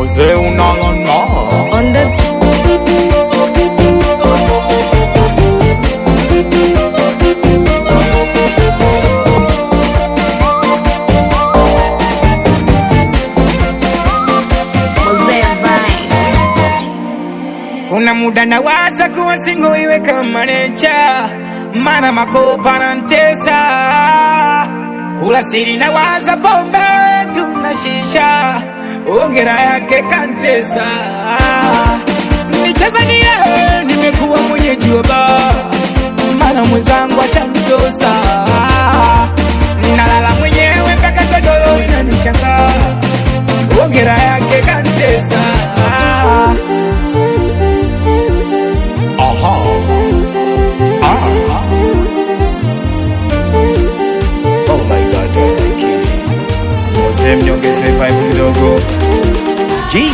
Mose unalala On the Mosaic Vine. Kuna muda nawaza kuwa singo iwe kama necha, mana makopa na ntesa. Kula siri nawaza pombe tuna shisha, ongera yake kantesa. Nicheza niye, nimekuwa mwenyeji wa baa, mana mwenzangu ashanitosa. Nalala mwenyewe mpaka godoro inanishangaa, ongera yake kantesa. Aha Ah Oh my god Dereki Mose mnyongeze vibe kidogo G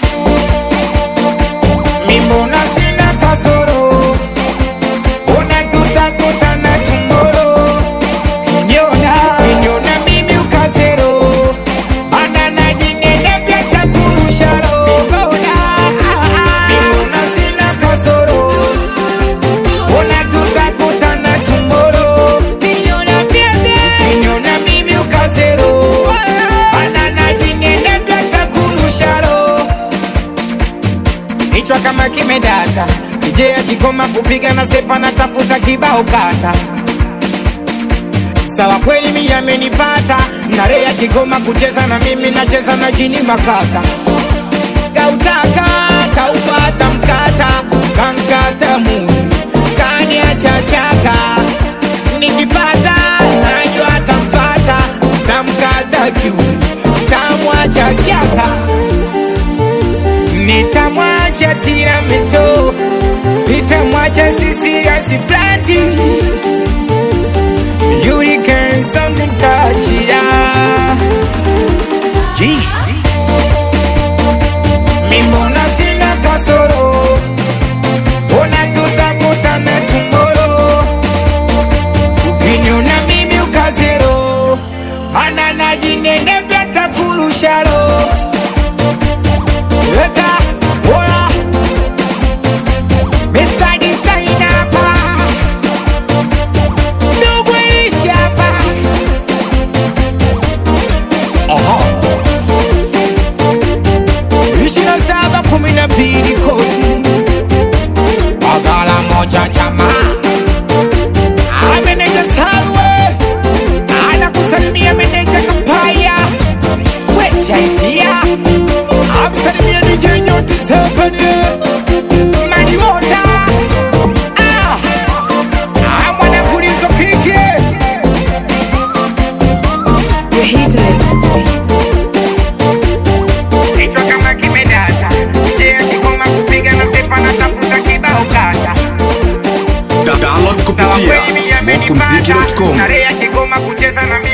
Mimbona sina kasoro Una tutakutana tomorrow Kinyona Kinyona mimi ukazero Ana na jingine pia takurusharo Mimbona Mimbona sina kasoro Una tutakutana tomorrow Kinyona pia Kinyona mimi ukazero Ana na jingine pia takurusharo Kichwa kama kimedata, ije akikoma kupiga na sepa na tafuta kibao kata. Sawa kweli mimi amenipata, na Ray akigoma kucheza na mimi nacheza na jini makata. Kautaka kaufata mkata, kankata muni, kaniacha chaka. Nikipata najua tamfata, tamkata kiuni, tamwacha chaka nitamwacha tiramito nitamwacha sisirasi plati yurikensamnitachia G mimbona sina kasoro ona tutakutana tumoro ukiniona mimi ukazero mana najinene vyatakurusharo Eta, oya Mr. Designer hapa Ndugu Elishi hapa Aha ishirini na saba kumi na mbili koti Bagala moja chama Ameneja Salwe Anakusalimia meneja Kampaya Weti Aisia Amsalimia DJ Nyoti Symphony Mani Mota Ah Ah mwana kulizo kike You're hitting it. Kichwa kama kimedata, je, akikoma kupiga na pepa na tafuta kibao kata. Da- download Sawa kupitia kweli mimi amenipata, smokumziki.com na Ray akigoma kucheza na mimi